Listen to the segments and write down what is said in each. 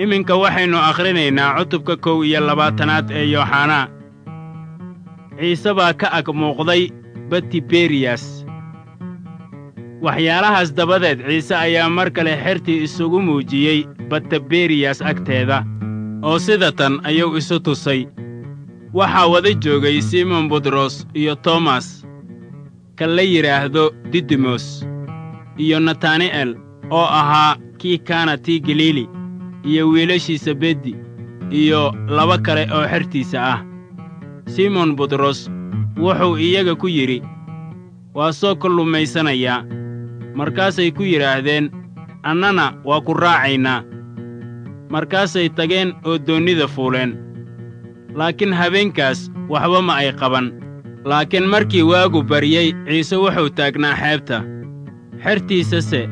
iminka waxaynu akhrinaynaa cutubka kow iyo labaatanaad ee yooxanaa ciise baa ka ag muuqday batiberiyas waxyaalahaas dabadeed ciise ayaa mar kale xertii isugu muujiyey bataberiyas agteeda oo sida tan ayuu isu tusay waxaa wada joogay simon butros iyo tomas ka la yidhaahdo didimos iyo natani'el oo ahaa kii kaana tii galiili iyo wiilashiisa beddi iyo laba kale oo xertiisa ah simon butros wuxuu iyaga ku yidhi waa soo kallumaysanayaa markaasay ku yidhaahdeen annana waa ku raacaynaa markaasay tageen oo doonnida fuuleen laakiin habeenkaas waxba ma ay qaban laakiin markii waagu baryey ciise wuxuu taagnaa xeebta xertiisase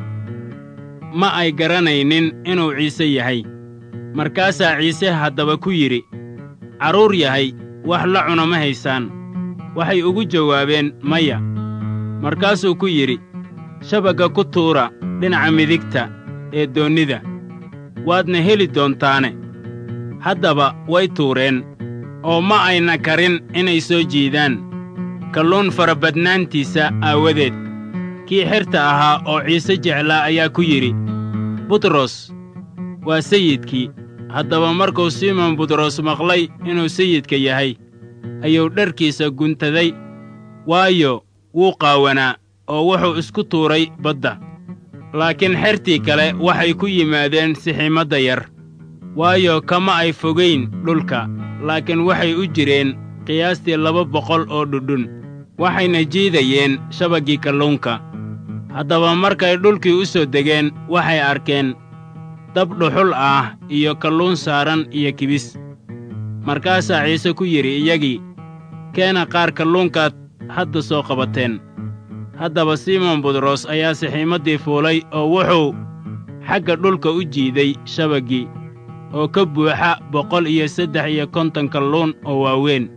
ma ay garanaynin inuu ciise yahay markaasaa ciise haddaba ku yidhi carruur yahay wax la cuna ma haysaan waxay ugu jawaabeen maya markaasuu ku yidhi shabagga ku tuura dhinaca midigta ee doonnida waadna heli doontaane haddaba way tuureen oo ma ayna karin inay soo jiidaan kalluun farabadnaantiisa aawadeed kii xerta ahaa oo ciise jeclaa ayaa ku yidhi butros waa sayidkii haddaba markuu simon butros maqlay inuu sayidka yahay ayuu dharkiisa guntaday waayo wuu qaawanaa oo wuxuu isku tuuray badda laakiin xertii kale waxay ku yimaadeen siximadda yar waayo kama ay fogayn dhulka laakiin waxay u jireen qiyaastii laba boqol oo dhudhun waxayna jiidayeen shabaggii kalluunka haddaba markay dhulkii u soo degeen waxay arkeen dab dhuxul ah iyo kalluun saaran iyo kibis markaasaa ciise ku yidhi iyagii keena qaar kalluunkaad hadda soo qabateen haddaba simon butros ayaa sixiimaddii fuulay oo wuxuu xagga dhulka u jiiday shabaggii oo ka buuxa boqol iyo saddex iyo konton kalluun oo waaweyn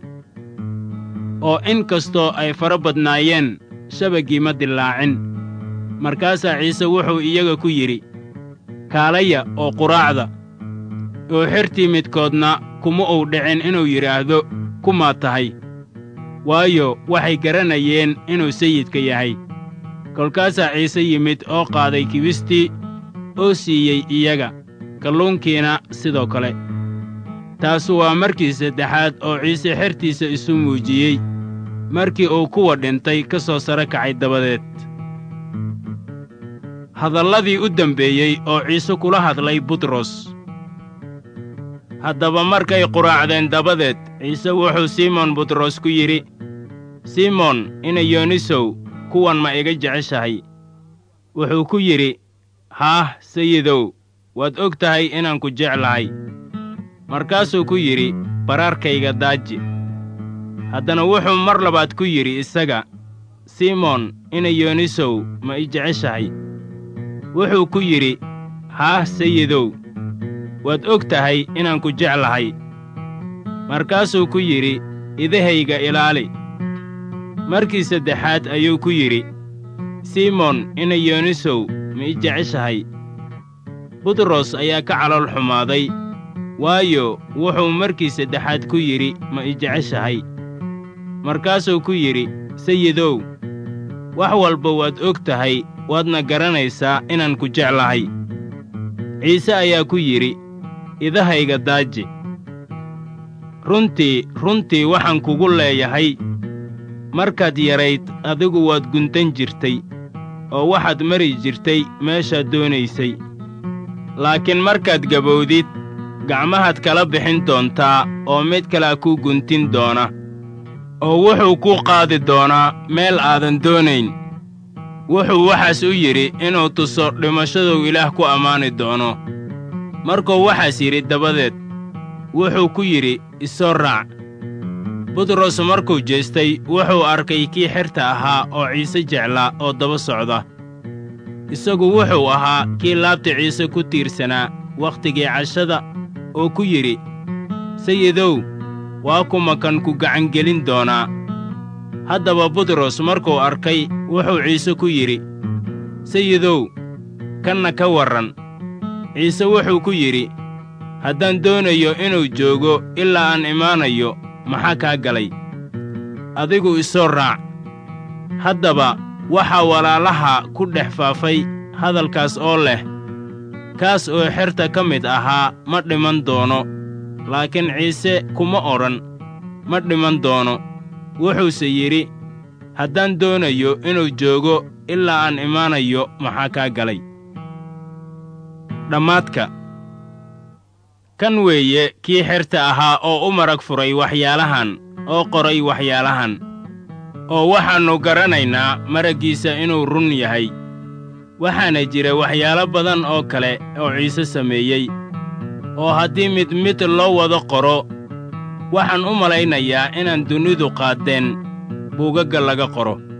oo in kastoo ay fara badnaayeen shabaggii ma dillaacin markaasaa ciise wuxuu iyaga ku yidhi kaalaya oo quraacda oo xertii midkoodna kuma uu dhicin inuu yidhaahdo kumaa tahay waayo waxay garanayeen inuu sayidka yahay kolkaasaa ciise yimid oo qaaday kibistii oo siiyey iyaga kalluunkiina sidoo kale taasu waa markii saddexaad oo ciise xertiisa isu muujiyey markii uu kuwa dhintay ka soo sare kacay dabadeed hadalladii u dembeeyey oo ciise kula hadlay butros haddaba markay quraacdeen dabadeed ciise wuxuu simon butros ku yidhi simon ina yoonisow kuwan ma iga jeceshahay wuxuu ku yidhi haah sayidow waad og tahay inaan ku jeclahay markaasuu ku yidhi baraarkayga daaji haddana wuxuu mar labaad ku yidhi isaga simon ina yoonisow ma i jeceshahay wuxuu ku yidhi haah sayidow waad og tahay inaan ku jeclahay markaasuu ku yidhi idahayga ilaali markii saddexaad ayuu ku yidhi simon ina yoonisow ma i jeceshahay butros ayaa ka calool xumaaday waayo wuxuu markii saddexaad ku yidhi ma i jeceshahay markaasuu ku yidhi sayidow wax walba waad og tahay waadna garanaysaa inaan ku jeclahay ciise ayaa ku yidhi idahayga daaji runtii runtii waxaan kugu leeyahay markaad yarayd adigu waad guntan jirtay oo waxaad mari jirtay meeshaad doonaysay laakiin markaad gabowdid gacmahaad kala bixin doontaa oo mid kalea kuu guntin doona oo wuxuu kuu qaadi doonaa meel aadan doonayn wuxuu waxaas u yidhi inuu tuso dhimashaduu ilaah ku ammaani doono markuu waxaas yidhi dabadeed wuxuu ku yidhi isoo raac butros markuu jeestay wuxuu arkay kii xerta ahaa oo ciise jeclaa oo daba socda isagu wuxuu ahaa kii laabta ciise ku tiirsanaa wakhtigii cashada oo ku yidhi sayidow waa kuma kan ku gacangelin doonaa haddaba butros markuu arkay wuxuu ciise ku yidhi sayidow kanna ka warran ciise wuxuu ku yidhi haddaan doonayo inuu joogo ilaa aan imaanayo maxaa kaa galay adigu isoo raac haddaba waxaa walaalaha ku dhex faafay hadalkaas oo leh kaas oo xerta ka mid ahaa ma dhiman doono laakiin ciise kuma odhan ma dhiman doono wuxuuse yidhi haddaan doonayo inuu joogo ilaa aan imaanayo maxaa kaa galay dhammaadka kan weeye kii xerta ahaa oo u marag furay waxyaalahan oo qoray waxyaalahan oo waxaannu garanaynaa maraggiisa inuu run yahay waxaana jira waxyaalo badan oo kale oo ciise sameeyey oo haddii mid mid loo wada qoro waxaan u malaynayaa inaan dunidu qaaddeen buugagga laga qoro